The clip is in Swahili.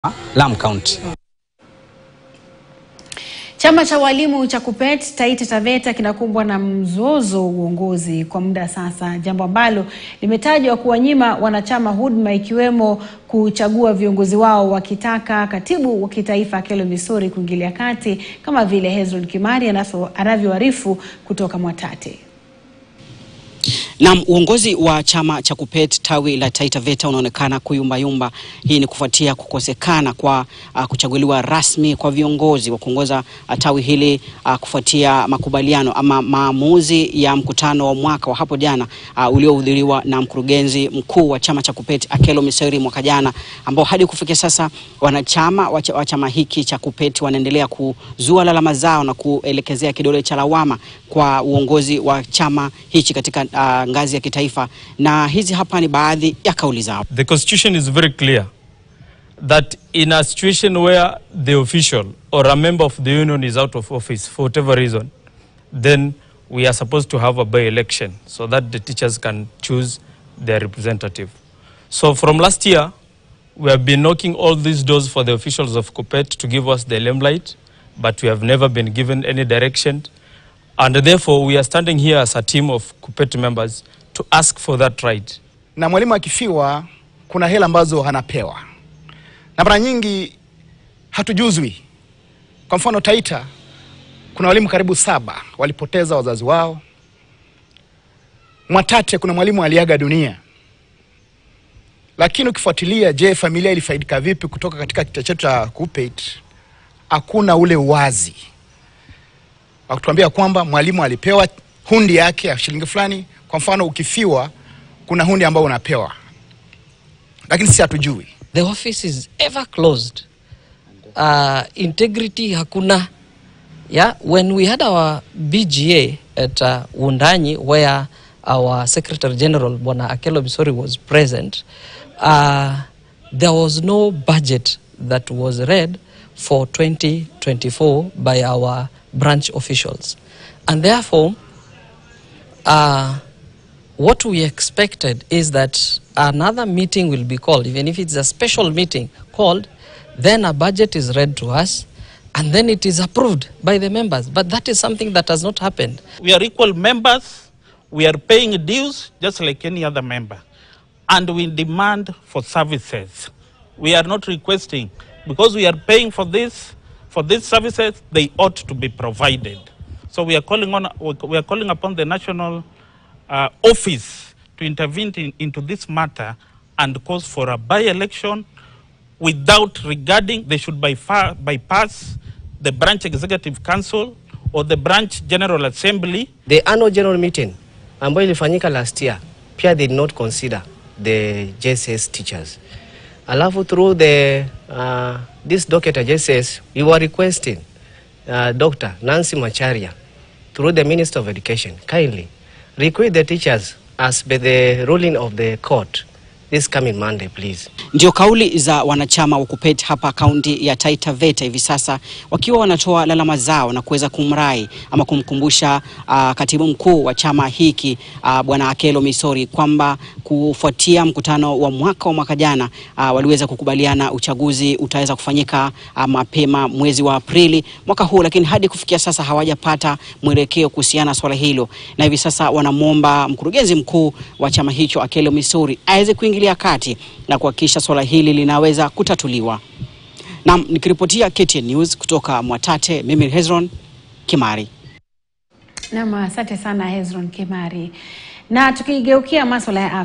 Lamu County. Chama cha walimu cha KUPPET Taita Taveta kinakumbwa na mzozo wa uongozi kwa muda sasa, jambo ambalo limetajwa kuwanyima wanachama huduma ikiwemo kuchagua viongozi wao, wakitaka katibu wa kitaifa Akelo Misori kuingilia kati kama vile Hezron Kimari anavyoarifu kutoka Mwatate. Naam, uongozi wa chama cha KUPPET tawi la Taita Taveta unaonekana kuyumbayumba. Hii ni kufuatia kukosekana kwa uh, kuchaguliwa rasmi kwa viongozi wa kuongoza uh, tawi hili uh, kufuatia makubaliano ama maamuzi ya mkutano wa mwaka wa hapo jana uh, uliohudhuriwa na mkurugenzi mkuu wa chama cha KUPPET Akelo Misori mwaka jana, ambao hadi kufikia sasa wanachama wa chama hiki cha KUPPET wanaendelea kuzua lalama zao na kuelekezea kidole cha lawama kwa uongozi wa chama hichi katika uh, ngazi ya kitaifa na hizi hapa ni baadhi ya kauli zao. The constitution is very clear that in a situation where the official or a member of the union is out of office for whatever reason, then we are supposed to have a by-election so that the teachers can choose their representative. So from last year, we have been knocking all these doors for the officials of KUPPET to give us the limelight, but we have never been given any direction. And therefore, we are standing here as a team of KUPPET members to ask for that right. Na mwalimu akifiwa, kuna hela ambazo anapewa, na mara nyingi hatujuzwi. Kwa mfano Taita, kuna walimu karibu saba walipoteza wazazi wao. Mwatate kuna mwalimu aliaga dunia, lakini ukifuatilia, je, familia ilifaidika vipi kutoka katika kituo chetu cha KUPPET? Hakuna ule uwazi wa kutuambia kwamba mwalimu alipewa hundi yake ya shilingi fulani. Kwa mfano ukifiwa, kuna hundi ambao unapewa, lakini sisi hatujui. The office is ever closed. Uh, integrity hakuna. Yeah, when we had our BGA at uh, Wundanyi where our Secretary General Bwana Akelo Misori was present, uh, there was no budget that was read for 2024 by our branch officials. And therefore, uh, what we expected is that another meeting will be called, even if it's a special meeting called, then a budget is read to us and then it is approved by the members. But that is something that has not happened. We are equal members. We are paying dues just like any other member. And we demand for services. We are not requesting because we are paying for this for these services, they ought to be provided. So we are calling on we are calling upon the national uh, office to intervene in, into this matter and cause for a by-election without regarding they should by far bypass the branch executive council or the branch general assembly. The annual general meeting ambayo ilifanyika last year pia they did not consider the JSS teachers. Alafu through the uh, this docket just says we were requesting uh, Dr. Nancy Macharia through the Minister of Education kindly request the teachers as by the ruling of the court this coming Monday please. Ndio kauli za wanachama wa KUPPET hapa kaunti ya Taita Taveta hivi sasa wakiwa wanatoa lalama zao na kuweza kumrai ama kumkumbusha uh, katibu mkuu wa chama hiki uh, Bwana Akelo Misori kwamba kufuatia mkutano wa mwaka wa mwaka jana uh, waliweza kukubaliana uchaguzi utaweza kufanyika uh, mapema mwezi wa Aprili mwaka huu, lakini hadi kufikia sasa hawajapata mwelekeo kuhusiana na swala hilo, na hivi sasa wanamwomba mkurugenzi mkuu wa chama hicho Akelo Misori aweze kuingilia kati na kuhakikisha swala hili linaweza kutatuliwa. Naam, nikiripotia KTN News kutoka Mwatate, mimi ni Hezron Kimari. Naam, asante sana Hezron Kimari. Na tukigeukia masuala ya